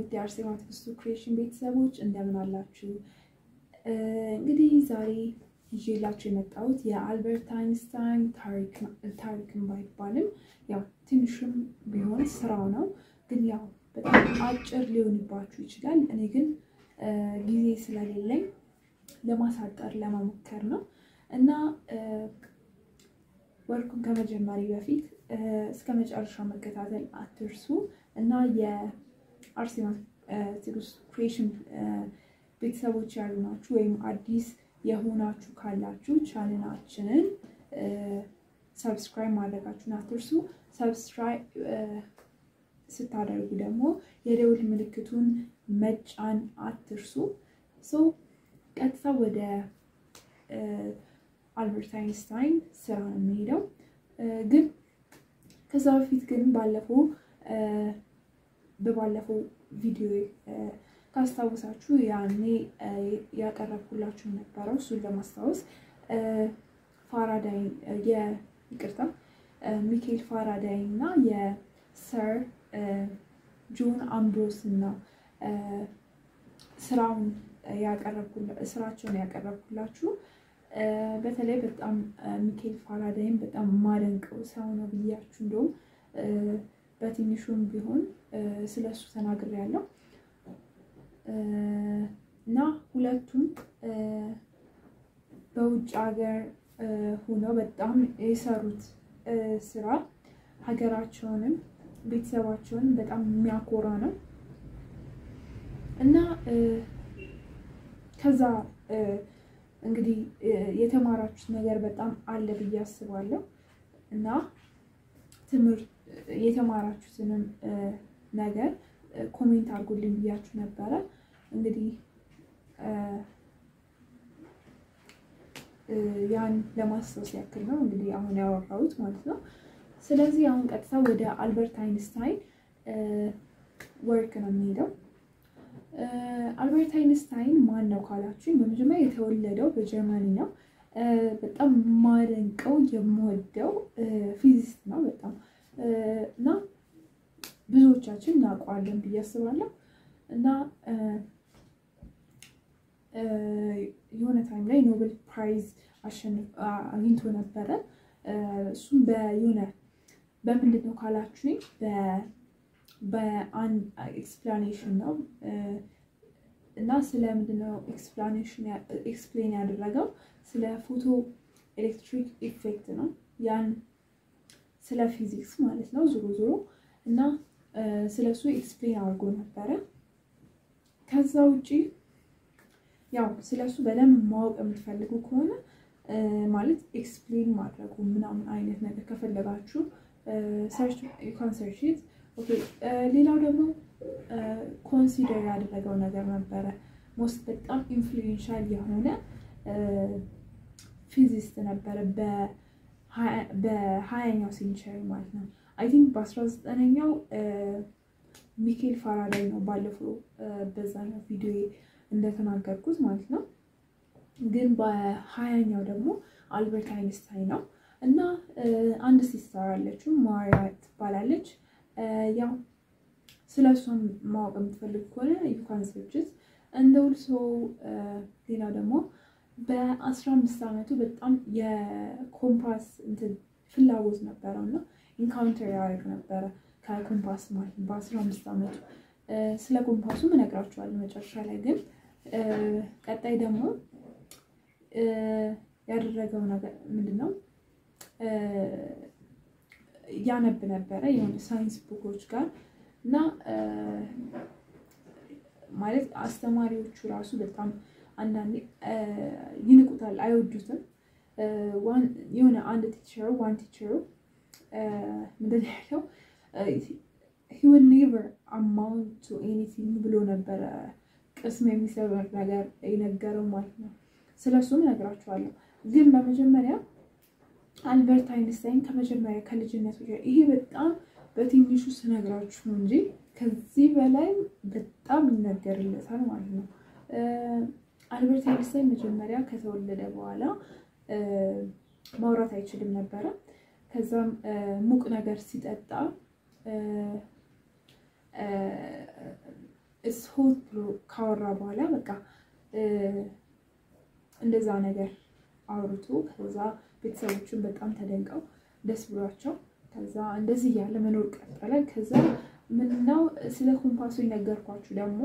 ውድ የአርሴማ ትዕግስቱ ክሬሽን ቤተሰቦች እንደምን አላችሁ? እንግዲህ ዛሬ ይዤላችሁ የመጣሁት የአልበርት አይንስታይን ታሪክን ባይባልም ያው ትንሽም ቢሆን ስራው ነው፣ ግን ያው በጣም አጭር ሊሆንባችሁ ይችላል። እኔ ግን ጊዜ ስለሌለኝ ለማሳጠር ለመሞከር ነው እና ወርኩን ከመጀመሪ በፊት እስከ መጨረሻው መከታተል አትርሱ እና የአርሴማ ትዕግስቱ ክሬሽን ቤተሰቦች ያሉ ናችሁ ወይም አዲስ የሆናችሁ ካላችሁ ቻናላችንን ሰብስክራይብ ማድረጋችሁን አትርሱ። ሰብስክራይብ ስታደርጉ ደግሞ የደውል ምልክቱን መጫን አትርሱ። ሶ ቀጥታ ወደ አልበርት አይንስታይን ስራ ነው የሚሄደው። ግን ከዛ በፊት ግን ባለፈው በባለፈው ቪዲዮ ካስታውሳችሁ ያኔ ያቀረብኩላችሁ ነበረው እሱን ለማስታወስ ፋራዳይ ይቅርታ ሚካኤል ፋራዳይ እና የሰር ጆን አምብሮስን ነው ስራውን ስራቸውን ያቀረብኩላችሁ። በተለይ በጣም ሚካኤል ፋራዳይን በጣም የማደንቀው ሰው ነው ብያችሁ እንደውም በትንሹም ቢሆን ስለሱ ተናግሬያለሁ እና ሁለቱም በውጭ ሀገር ሆነው በጣም የሰሩት ስራ ሀገራቸውንም ቤተሰባቸውንም በጣም የሚያኮራ ነው እና ከዛ እንግዲህ የተማራችሁት ነገር በጣም አለ ብዬ አስባለሁ እና ትምህርት የተማራችሁትንም ነገር ኮሜንት አድርጉልኝ ብያችሁ ነበረ። እንግዲህ ያን ለማስታወስ ያክል ነው እንግዲህ አሁን ያወራሁት ማለት ነው። ስለዚህ አሁን ቀጥታ ወደ አልበርት አይንስታይን ወርክ ነው የሚሄደው። አልበርት አይንስታይን ማን ነው ካላችሁኝ፣ በመጀመሪያ የተወለደው በጀርመኒ ነው። በጣም የማደንቀው የምወደው ፊዚስት ነው በጣም እና ብዙዎቻችን እናውቀዋለን ብዬ አስባለሁ። እና የሆነ ታይም ላይ ኖቤል ፕራይዝ አግኝቶ ነበረ። እሱም በየሆነ በምንድን ነው ካላችሁኝ በአንድ ኤክስፕላኔሽን ነው እና ስለ ምንድን ነው ኤክስፕላኔሽን ኤክስፕሌን ያደረገው ስለ ፎቶ ኤሌክትሪክ ኢፌክት ነው። ያን ስለ ፊዚክስ ማለት ነው ዞሮ ዞሮ እና ስለ እሱ ኤክስፕሌን አድርጎ ነበረ። ከዛ ውጪ ያው ስለ እሱ በደንብ ማወቅ የምትፈልጉ ከሆነ ማለት ኤክስፕሌን ማድረጉ ምናምን አይነት ነገር ከፈለጋችሁ ሰርች ዩካን ሰርች ኢት ኦኬ። ሌላው ደግሞ ኮንሲደር ያደረገው ነገር ነበረ ሞስት በጣም ኢንፍሉዌንሻል የሆነ ፊዚስት ነበረ በሀያኛው ሴንቸሪ ማለት ነው። አይ ቲንክ በአስራ ዘጠነኛው ሚካኤል ፋራዳይ ነው ባለፈው በዛኛው ቪዲዮ እንደተናገርኩት ማለት ነው። ግን በሀያኛው ደግሞ አልበርት አይንስታይን ነው እና አንድ ሲስተር አለችው ማሪያ ትባላለች። ያው ስለ እሷም ማወቅ የምትፈልግ ከሆነ ዩካን ሰርችት እንደውል ሰው ሌላው ደግሞ በአስራ አምስት ዓመቱ በጣም የኮምፓስ እንትን ፍላጎት ነበረው እና ኢንካውንተር ያደርግ ነበረ ከኮምፓስ ማለት ነው በአስራ አምስት ዓመቱ። ስለ ኮምፓሱ እነግራችኋለሁ መጨረሻ ላይ። ግን ቀጣይ ደግሞ ያደረገው ነገር ምንድን ነው? ያነብ ነበረ የሆነ ሳይንስ ቡኮች ጋር እና ማለት አስተማሪዎቹ ራሱ በጣም አንዳንዴ ይንቁታል፣ አይወዱትም። የሆነ አንድ ቲቸሩ ዋን ቲቸሩ ምንድን ያለው ሂ ውድ ኔቨር አማውንት ቱ ኤኒቲንግ ብሎ ነበረ ቅስም የሚሰበር ነገር የነገረው ማለት ነው። ስለሱም እነግራችኋለሁ። ግን በመጀመሪያ አልበርት አይንስታይን ከመጀመሪያ ከልጅነቱ ይሄ በጣም በትንሹ ስነግራችሁ ነው እንጂ ከዚህ በላይ በጣም ይነገርለታል ማለት ነው። አልበርት አይንስታይን መጀመሪያ ከተወለደ በኋላ ማውራት አይችልም ነበረ። ከዛም ሙቅ ነገር ሲጠጣ ሆት ብሎ ካወራ በኋላ በቃ እንደዛ ነገር አውርቶ ከዛ ቤተሰቦቹን በጣም ተደንቀው ደስ ብሏቸው ከዛ እንደዚህ እያለ መኖር ቀጠለ። ከዛ ምንድነው ስለ ኮምፓሱ የነገርኳችሁ ደግሞ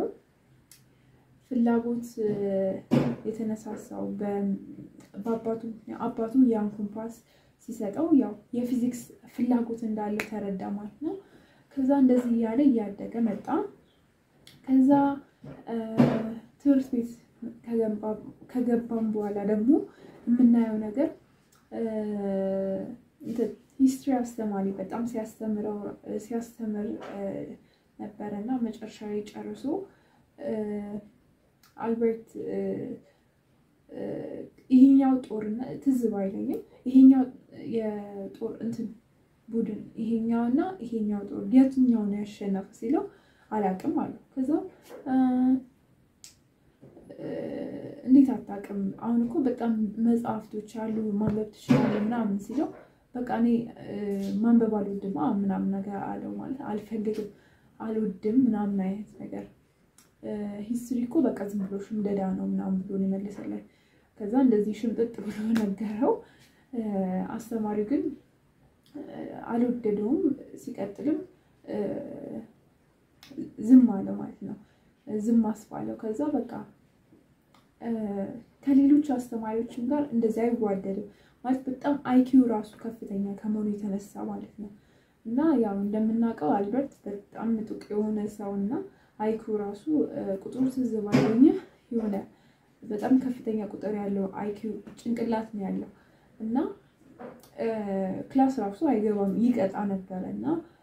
ፍላጎት የተነሳሳው በአባቱ አባቱ ያን ኮምፓስ ሲሰጠው ያው የፊዚክስ ፍላጎት እንዳለ ተረዳ ማለት ነው። ከዛ እንደዚህ እያለ እያደገ መጣ። ከዛ ትምህርት ቤት ከገባም በኋላ ደግሞ የምናየው ነገር ሂስትሪ አስተማሪ በጣም ሲያስተምር ነበረ እና መጨረሻ ላይ ጨርሶ አልበርት ይሄኛው ጦርነት ትዝ ባይለኝም ይሄኛው የጦር እንትን ቡድን ይሄኛው እና ይሄኛው ጦር የትኛው ነው ያሸነፈ ሲለው አላውቅም አለው። ከዛ እንዴት አታውቅም? አሁን እኮ በጣም መጽሐፍቶች አሉ ማንበብ ትችላለህ ምናምን ሲለው በቃ እኔ ማንበብ አልወድም ምናምን ነገር አለው። ማለት አልፈልግም፣ አልወድም ምናምን አይነት ነገር ሂስትሪ እኮ በቃ ዝም ብሎ ሽምደዳ ነው ምናምን ብሎ ነው የመለሰለት። ከዛ እንደዚህ ሽምጥጥ ብሎ ነገረው። አስተማሪው ግን አልወደደውም። ሲቀጥልም ዝም አለ ማለት ነው። ዝም አስባለው። ከዛ በቃ ከሌሎች አስተማሪዎችም ጋር እንደዚህ አይዋደድም ማለት በጣም አይኪው ራሱ ከፍተኛ ከመሆኑ የተነሳ ማለት ነው። እና ያው እንደምናውቀው አልበርት በጣም ምጡቅ የሆነ ሰው እና አይኪው ራሱ ቁጥሩ ትዝ ባይለኝ የሆነ በጣም ከፍተኛ ቁጥር ያለው አይኪው ጭንቅላት ነው ያለው እና ክላስ ራሱ አይገባም ይቀጣ ነበረ እና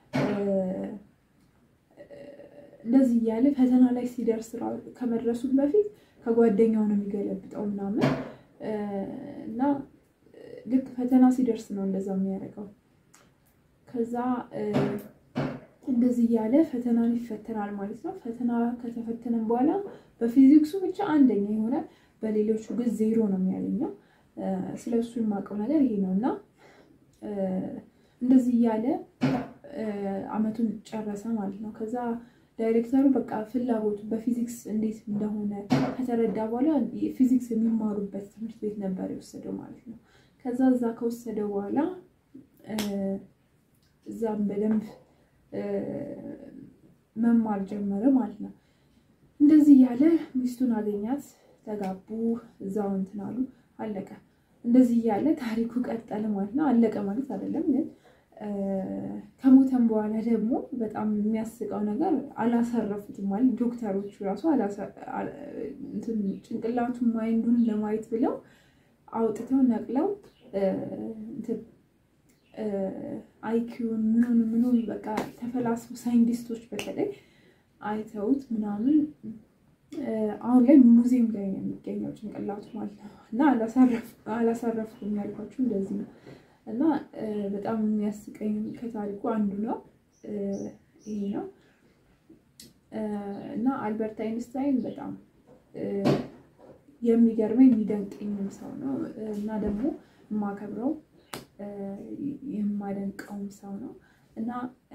እንደዚህ እያለ ፈተና ላይ ሲደርስ ከመድረሱ በፊት ከጓደኛው ነው የሚገለብጠው ምናምን እና ልክ ፈተና ሲደርስ ነው እንደዛ የሚያደርገው። ከዛ እንደዚህ እያለ ፈተናን ይፈተናል ማለት ነው። ፈተና ከተፈተነም በኋላ በፊዚክሱ ብቻ አንደኛ የሆነ በሌሎቹ ግን ዜሮ ነው የሚያገኘው። ስለ እሱ የማውቀው ነገር ይሄ ነው እና እንደዚህ እያለ አመቱን ጨረሰ ማለት ነው። ከዛ ዳይሬክተሩ በቃ ፍላጎቱ በፊዚክስ እንዴት እንደሆነ ከተረዳ በኋላ ፊዚክስ የሚማሩበት ትምህርት ቤት ነበር የወሰደው ማለት ነው። ከዛ እዛ ከወሰደው በኋላ እዛም በደንብ መማር ጀመረ ማለት ነው። እንደዚህ እያለ ሚስቱን አገኛት፣ ተጋቡ፣ እዛው እንትን አሉ፣ አለቀ። እንደዚህ እያለ ታሪኩ ቀጠለ ማለት ነው። አለቀ ማለት አይደለም ግን ከሞተም በኋላ ደግሞ በጣም የሚያስቀው ነገር አላሰረፉትም ማለት ዶክተሮቹ ራሱ ጭንቅላቱን ማይንዱን ለማየት ብለው አውጥተው ነቅለው አይኪውን ምኑን ምኑን በቃ ተፈላስፎ ሳይንቲስቶች በተለይ አይተውት ምናምን አሁን ላይ ሙዚየም ላይ ነው የሚገኘው ጭንቅላቱ ማለት ነው። እና አላሳረፍኩም ያልኳችሁ እንደዚህ ነው። እና በጣም የሚያስቀኝ ከታሪኩ አንዱ ነው ይሄ ነው። እና አልበርት አይንስታይን በጣም የሚገርመኝ የሚደንቀኝም ሰው ነው እና ደግሞ የማከብረው የማደንቀውም ሰው ነው እና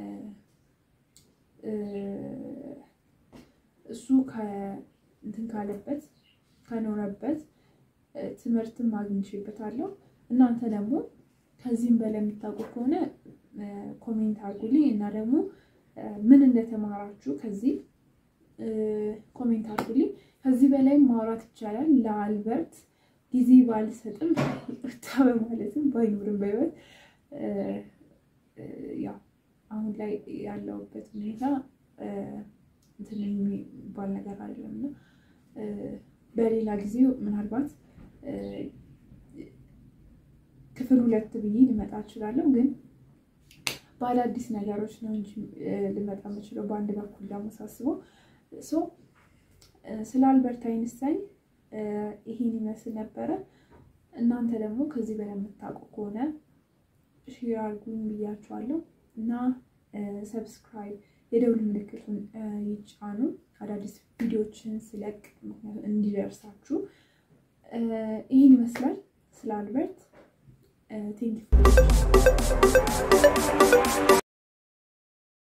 እሱ እንትን ካለበት ከኖረበት ትምህርትም አግኝቼበታለሁ። እናንተ ደግሞ ከዚህም በላይ የምታውቁ ከሆነ ኮሜንት አድርጉልኝ እና ደግሞ ምን እንደተማራችሁ ከዚህ ኮሜንት አድርጉልኝ። ከዚህ በላይ ማውራት ይቻላል። ለአልበርት ጊዜ ባልሰጥም ይቅርታ በማለትም ባይኖርም በህይወት ያው አሁን ላይ ያለውበት ሁኔታ እንትን የሚባል ነገር አይደለም እና በሌላ ጊዜ ምናልባት ክፍል ሁለት ብዬ ልመጣ እችላለሁ። ግን በአዳዲስ ነገሮች ነው እንጂ ልመጣ የምችለው በአንድ በኩል ደግሞ ሳስበው ስለ አልበርት አይንስታይን ይሄን ይመስል ነበረ። እናንተ ደግሞ ከዚህ በላይ የምታውቁ ከሆነ ሼር አድርጉኝ ብያችኋለሁ እና ሰብስክራይብ የደውል ምልክቱን ይጫኑ አዳዲስ ቪዲዮችን ስለቅ እንዲደርሳችሁ። ይህን ይመስላል ስለ አልበርት ቴንክ